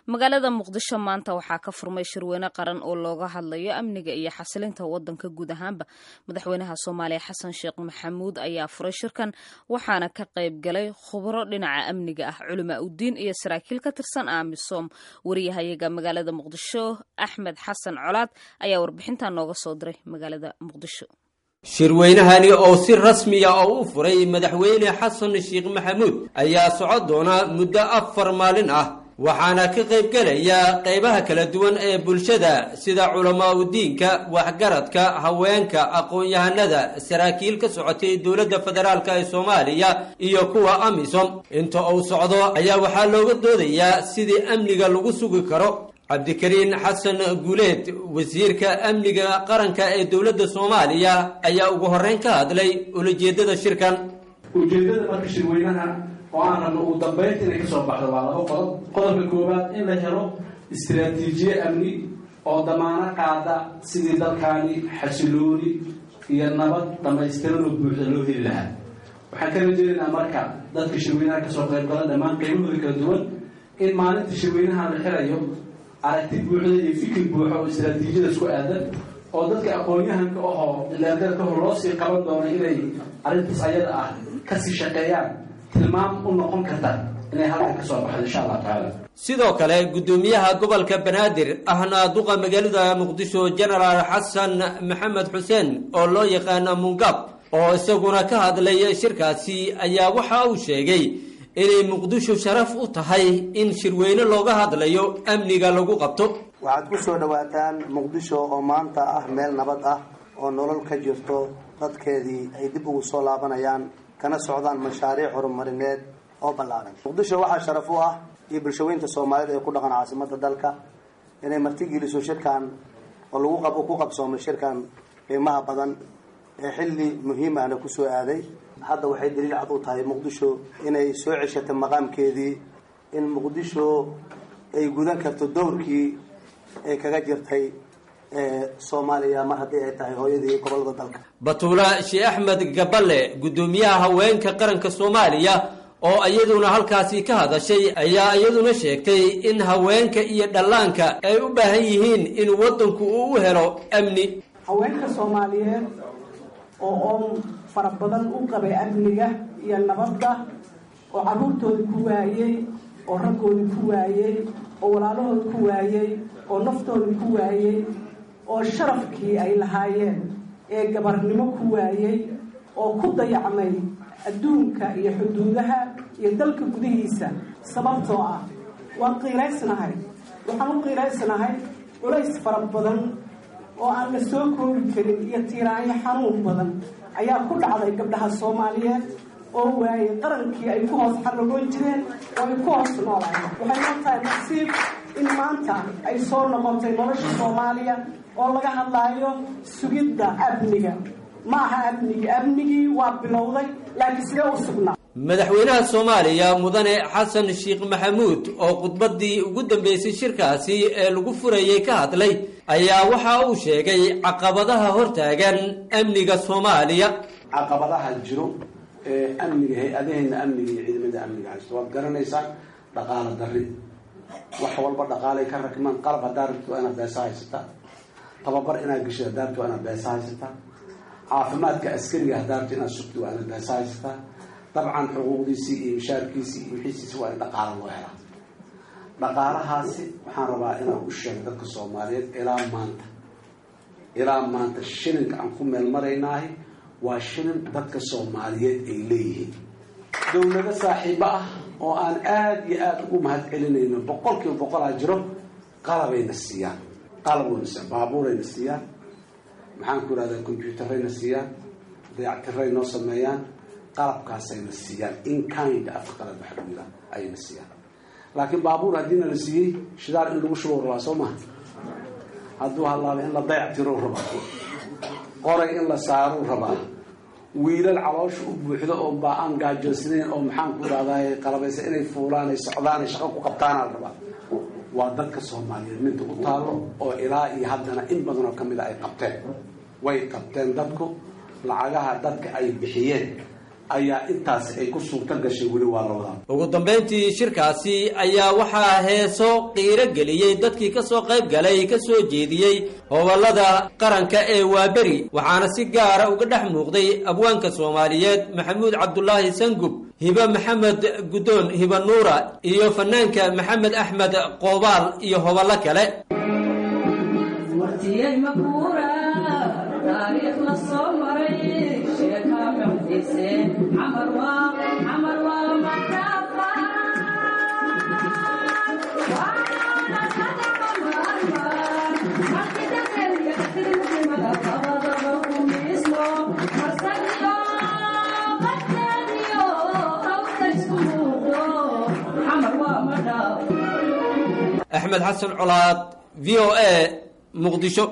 magaalada muqdisho maanta waxaa ka furmay shirweyne qaran oo looga hadlayo amniga iyo xasilinta wadanka guud ahaanba madaxweynaha soomaaliya xasan sheekh maxamuud ayaa furay shirkan waxaana ka qayb galay khubro dhinaca amniga ah culamaa udiin iyo saraakiil ka tirsan amisom wariyahayaga magaalada muqdisho axmed xasan colaad ayaa warbixintan nooga soo diray magaalada muqdisho shirweynahani oo si rasmiya oo u furay madaxweyne xasan sheekh maxamuud ayaa socon doona muddo afar maalin ah waxaana ka qaybgelaya qaybaha kala duwan ee bulshada sida culamaa udiinka waxgaradka haweenka aqoon-yahanada saraakiil ka socotay dowladda federaalk ee soomaaliya iyo kuwa amisom inta uu socdo ayaa waxaa looga doodayaa sidii amniga lagu sugi karo cabdikariin xasan guuleed wasiirka amniga qaranka ee dowladda soomaaliya ayaa ugu horreyn ka hadlay ulajeedada shirkan ujeeddada marka shirweynaha oo aan rabno ugu dambaynta inay kasoo baxdo waa laba qodob qodobka koowaad in la helo istiraatiijiye amni oo damaano qaada sidii dalkaani xasilooni iyo nabad dhammaystiran oo buuxda loo heli lahaa waxaan ka rajeynaynaa marka dadka shirweynaha kasoo qayb gala dhammaan qaybahooda kala duwan in maalinta shirweynaha la xirayo aragti buuxda iyo fikir buuxa oo istiraatiijiyada isku aadan oo dadka aqoon-yahanka ahoo ilaadada kahor loo sii qaban doono inay arrintaas ayada ah kasii shaqeeyaan tilmaam u noqon karta inay halkan kasoo baxdo insha allah tacaala sidoo kale guddoomiyaha gobolka banaadir ahna duqa magaalada muqdisho genaraal xasan maxamed xuseen oo loo yaqaana mungab oo isaguna ka hadlay shirkaasi ayaa waxa uu sheegay inay muqdisho sharaf u tahay in shirweyne looga hadlayo amniga lagu qabto waxaad ku soo dhawaataan muqdisho oo maanta ah meel nabad ah oo nolol ka jirto dadkeedii ay dib ugu soo laabanayaan kana socdaan mashaariic horumarineed oo ballaaran muqdisho waxaa sharaf u ah iyo bulshaweynta soomaalida ee ku dhaqan caasimada dalka inay martigeliso shirkan oo lagu qab ku qabsoomay shirkan qiimaha badan ee xilli muhiim ahna kusoo aaday hadda waxay daliil cad u tahay muqdisho inay soo ceshatay maqaamkeedii in muqdisho ay gudan karto dowrkii ay kaga jirtay soomaaliya mar haddii ay tahay hooyadii gobolada dalka batuula sheekh axmed gaballe guddoomiyaha haweenka qaranka soomaaliya oo iyaduna halkaasi ka hadashay ayaa iyaduna sheegtay in haweenka iyo dhallaanka ay u baahan yihiin in waddanku uu u helo amni haweenka soomaaliyeed oo oon fara badan u qabay amniga iyo nabadda oo carruurtoodii ku waayey oo raggoodii ku waayey oo walaalahood ku waayey oo naftoodii ku waayey oo sharafkii ay lahaayeen ee gabarnimo ku waayey oo ku dayacmay adduunka iyo xuduudaha iyo dalka gudihiisa sababtoo ah waan qiiraysnahay waxaan u qiiraysnahay culays fara badan oo aan la soo koobi karin iyo tiiraanyo xanuun badan ayaa ku dhacday gabdhaha soomaaliyeed oo waayey qarankii ay ku hoos xaragoon jireen oo ay ku hoos noolayen waxay noo tahay nasiib in maanta ay soo noqotay nolosha soomaaliya oo laga hadlaayo sugidda amniga ma aha amnigi amnigii waa bilowday laakiin sidee u sugnaa madaxweynaha soomaaliya mudane xasan sheekh maxamuud oo khudbadii ugu dambeysay shirkaasi ee lagu furayay ka hadlay ayaa waxa uu sheegay caqabadaha hortaagan amniga soomaaliya caqabadaha jiro ee amniga hay-adaheena amniga iyo ciidamada amniga haysto waad garanaysaa dhaqaalo dari wax walba dhaqaalay ka rakmaan qalab haddaa rabti waa inaad beesa haysataa tababar inaad geshid haddaa rabti waa inaad beesa haysataa caafimaadka askariga haddaa rabti inaad sugti waa inaad beesa haysataa dabcan xuquuqdiisii iyo mishaarkiisii iyo wixiisiisi waa in dhaqaalo loo helaa dhaqaalahaasi waxaan rabaa inaan u sheego dadka soomaaliyeed ilaa maanta ilaa maanta shilinka aan ku meel maraynaahay waa shilin dadka soomaaliyeed ay leeyihiin dowlado saaxiibo ah oo aan aada iyo aada ugu mahad celinayno boqol kiiba boqolaa jiro qalabayna siiyaan qalabna siiyaan baabuurayna siiyaan maxaan ku ihahdaa combyuutarayna siiyaan dayactiray noo sameeyaan qalabkaasayna siiyaan in kind afka qalad waxa lagu yihaa ayayna siiyaan laakiin baabuur haddiina la siiyey shidaal in lagu shubow rabaa soo maha hadduu halaaba in la dayactirou rabaa qoray in la saarou rabaa wiilal caloosha u buuxdo oo baa aan gaajoonsanayn oo maxaan ku idhahdaay qalabaysa inay fuulaan ay socdaan ay shaqo ku qabtaana la rabaa waa dadka soomaaliyeed midda u taalo oo ilaa iyo haddana in badanoo ka mida ay qabteen way qabteen dadku lacagaha dadka ay bixiyeen ayaa intaas ay ku suurto gashay weli waa la wadaa ugu dambayntii shirkaasi ayaa waxaa heeso qiiro geliyey dadkii ka soo qayb galay ka soo jeediyey hoballada qaranka ee waaberi waxaana si gaara uga dhex muuqday abwaanka soomaaliyeed maxamuud cabdulaahi sangub hibe maxamed guddoon hibe nuura iyo fanaanka maxamed axmed qoobaal iyo hoballo kale axmed xasan colaad v o a muqdisho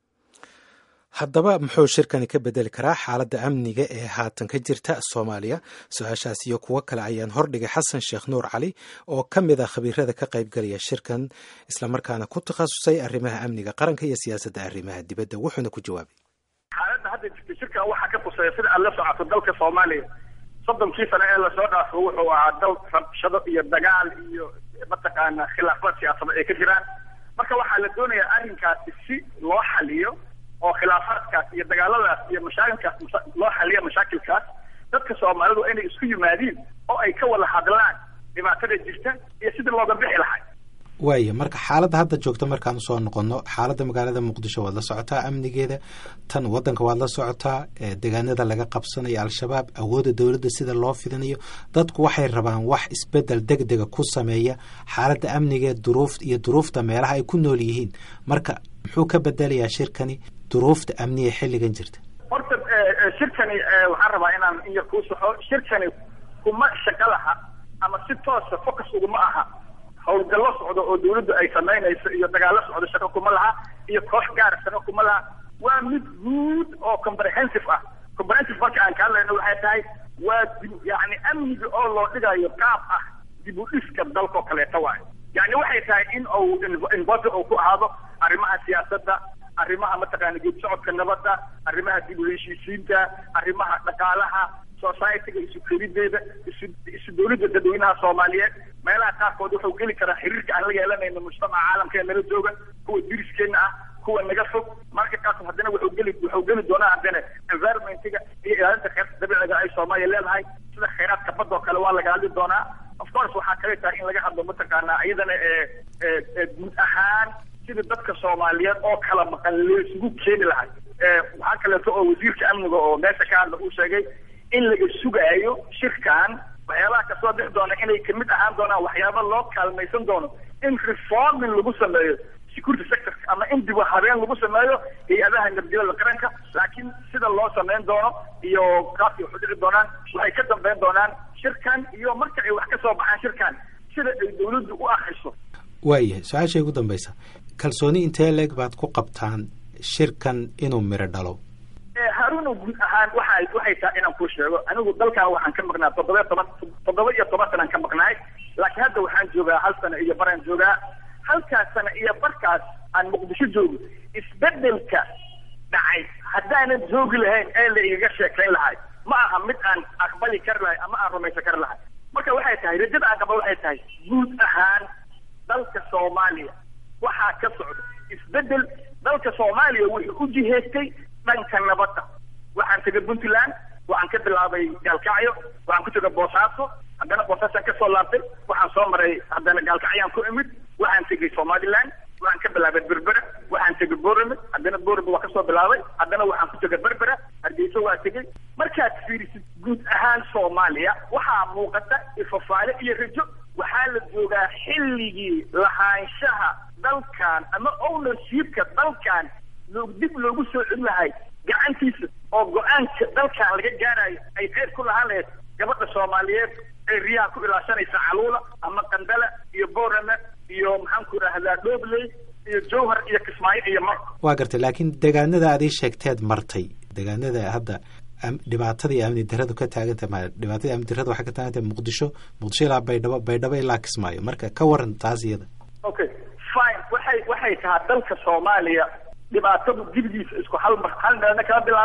haddaba muxuu shirkani ka bedeli karaa xaaladda amniga ee haatan ka jirta soomaaliya su-aashaas iyo kuwo kale ayaan hordhigay xasan sheekh nuur cali oo ka mid a khabiirada ka qaybgalaya shirkan islamarkaana ku takhasusay arrimaha amniga qaranka iyo siyaasadda arrimaha dibadda wuxuuna ku jawaabay xaaladda hadda jirta shirkan waxaa ka tusaya sida aad la socoto dalka soomaaliya soddonkii sano ee lasoo dhaafo wuxuu ahaa dal rabshado iyo dagaal iyo mataqaana khilaafad siyaasada ay ka jiraan marka waxaa la doonayaa arrinkaasi si loo xaliyo oo khilaafaadkaas iyo dagaaladaas iyo mashaakilkaas loo xaliyo mashaakilkaas dadka soomaalidu inay isku yimaadiin oo ay ka wada hadlaan dhibaatada jirta iyo sidii looga bixi lahay waaya marka xaaladda hadda joogta markaan usoo noqono xaaladda magaalada muqdisho waad la socotaa amnigeeda tan wadanka waad la socotaa deegaanada laga qabsanayo al-shabaab awoodda dowladda sida loo fidinayo dadku waxay rabaan wax isbedel deg dega ku sameeya xaaladda amnigeed duruuf iyo duruufta meelaha ay ku nool yihiin marka muxuu ka bedelayaa shirkani duruufta amniga xilligan jirta horta shirkani waxaan rabaa inaan in yar kuu saxo shirkani kuma shaqo laha ama si toosa focus uguma aha howlgallo socdo oo dawladdu ay samaynayso iyo dagaallo socdo shaqo kuma laha iyo koox gaara shaqo kuma laha waa mid guud oo comprehensive ah comprehensive marka aan ka hadlayno waxay tahay waa dib yacni amniga oo loo dhigayo qaab ah dib u dhiska dalkao kaleeta waayo yacni waxay tahay in uu involve uu ku ahaado arrimaha siyaasadda arrimaha mataqaana geed socodka nabadda arrimaha dib u heshiisiinta arrimaha dhaqaalaha societyga isu kelideeda isu isu dawladda dadweynaha soomaaliyeed meelaha qaarkood wuxuu geli karaa xiriirka aan la yeelanayno mujtamaca caalamka ee nala jooga kuwa diriskeena ah kuwa naga fog marka kaas haddana wuxuu geli wuxuu geli doonaa haddana environmentiga iyo ilaalinta kheyraadka dabiiciga ay soomaaliya leedahay sida kheyraadka badda oo kale waa laga hadli doonaa of course waxaa kale tahay in laga hadlo mataqaanaa iyadana ee guud ahaan sida dadka soomaaliyeed oo kala maqan laysugu keeni lahay waxaa kaleeto oo wasiirka amniga oo meesha ka hadla uu sheegay in laga sugaayo shirkan waxyaabaha kasoo bixi doona inay kamid ahaan doonaan waxyaaba loo kaalmaysan doono in reforming lagu sameeyo security sector ama in dib u habeen lagu sameeyo hay-adaha nabadgelyada qaranka laakiin sida loo sameyn doono iyo qaabkay wax u dhici doonaan waxay ka dambeyn doonaan shirkan iyo marka ay wax ka soo baxaan shirkan sida ay dawladdu u akriso waayahay su-aashay ugu dambaysa kalsooni intee leeg baad ku qabtaan shirkan inuu miro dhalo haruuno guud ahaan waxa waxay tahay inaan kuu sheego anigu dalkan waxaan ka maqnaa toddoba toban toddoba iyo toban sanaan ka maqnaay laakiin hadda waxaan joogaa hal sano iyo baraan joogaa halkaas sano iyo barkaas aan muqdisho joogo isbedelka dhacay haddaanan joogi lahayn ee la igaga sheekayn lahay ma aha mid aan aqbali kari lahay ama aan rumaysan kari lahay marka waxay tahay rajada aan qaba waxay tahay guud ahaan dalka soomaaliya waxaa ka socda isbedel dalka soomaaliya wuxuu u jiheystay dhanka nabadda waxaan tegay puntland waxaan ka bilaabay gaalkacyo waxaan ku tegay boosaaso haddana boosaasaan kasoo laabtay waxaan soo maray haddana gaalkacyaan ku imid waxaan tegay somaliland waxaan ka bilaabay berbera waxaan tegay borame haddana borame waa kasoo bilaabay haddana waxaan ku tegay berbera hargeysa waa tegay markaad fiirisid guud ahaan soomaaliya waxaa muuqata ifafaale iyo rajo waxaa la joogaa xilligii lahaanshaha dalkan ama ownershipka dalkan dib loogu soo celin lahay gacantiisa oo go-aanka dalkan laga gaarayo ay qeyb ku lahaan lahayd gabadha soomaaliyeed ee riyaha ku ilaashanaysa caluula ama qandala iyo borame iyo maxaan ku idhaahdaa dhobley iyo jowhar iyo kismaayo iyo mar waa gartay laakiin deegaanada aad ii sheegteed martay deegaanada hadda dhibaatada iyo amni daradu ka taaganta ma dhibaatada amni darada waxay ka taagantahay muqdisho muqdisho ilaa baydhabo baydhabo ilaa kismaayo marka ka waran taas iyada okay fine waxay waxay tahaa dalka soomaaliya dhibaatadu dibidiisa isku hal mar hal meelna kala bilaaban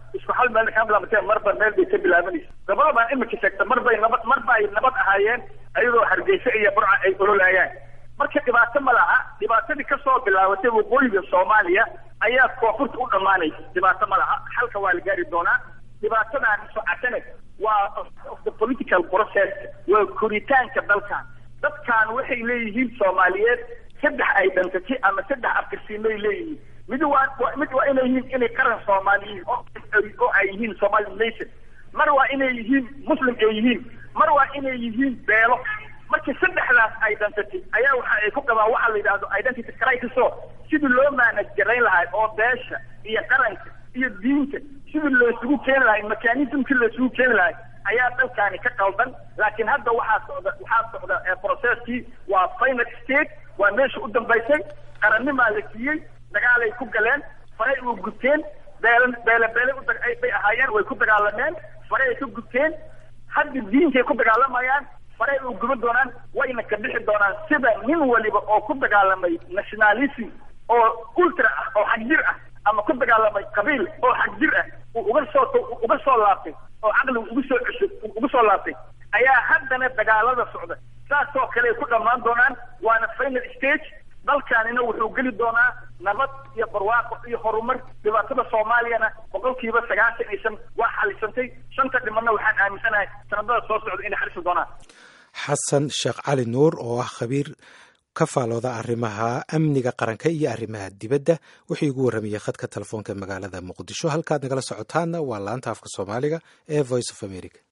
isku hal meel ka bilaabatee marba meel bay ka bilaabanaysa gabadhabaan imika sheegta marbay nabad marba ay nabad ahaayeen ayadoo hargeysa iyo burca ay ololayaan marka dhibaato ma laha dhibaatadii kasoo bilaabatay waqooyiga soomaaliya ayaa koonfurta u dhammaanaysa dhibaato ma laha xalka waa la gaari doonaa dhibaatadan socotane waa of the political process waa koritaanka dalkan dadkan waxay leeyihiin soomaaliyeed saddex identity ama saddex afkarsiimay leeyihiin mid waa mid waa inay yihiin inay qaran soomaaliyiin oo oo ay yihiin somali nation mar waa inay yihiin muslim ay yihiin mar waa inay yihiin beelo marka saddexdaas identity ayaa waxa ay ku qabaan waxa la yidhahdo identity crisis oo sidii loo maanaj garayn lahaa oo beesha iyo qaranka iyo diinta sidii loosugu keeni lahay mechanismkii loosugu keeni lahay ayaa dalkaani ka qaldan laakiin hadda waxaa socda waxaa socda processkii waa final state waa meesha u dambaysay qarannimaa la siiyey dagaalay ku galeen faray u guteen beele beele beele bay ahaayeen way ku dagaalameen faray ay ka guteen hadda diinkay ku dagaalamayaan faray u guba doonaan wayna ka bixi doonaan sida nin waliba oo ku dagaalamay nationalism oo ultra ah oo xagjir ah ama ku dagaalamay qabiil oo xagjir ah uu uga soo uga soo laabtay oo caqligu ugu soo cesho ugu soo laabtay ayaa haddana dagaalada socda saasoo kale ay ku dhammaan doonaan waana final stage dalkaanina wuxuu geli doonaa nabad iyo barwaaqo iyo horumar dhibaatada soomaaliyana boqolkiiba sagaashan iyo shan waa xalisantay shanta dhimanna waxaan aaminsanahay sanadada soo socda inay xalisi doonaan xasan sheekh cali nuur oo ah khabiir ka faalooda arrimaha amniga qaranka iyo arrimaha dibadda wuxuu igu warramayey khadka telefoonka magaalada muqdisho halkaad nagala socotaanna waa laanta afka soomaaliga ee voice of america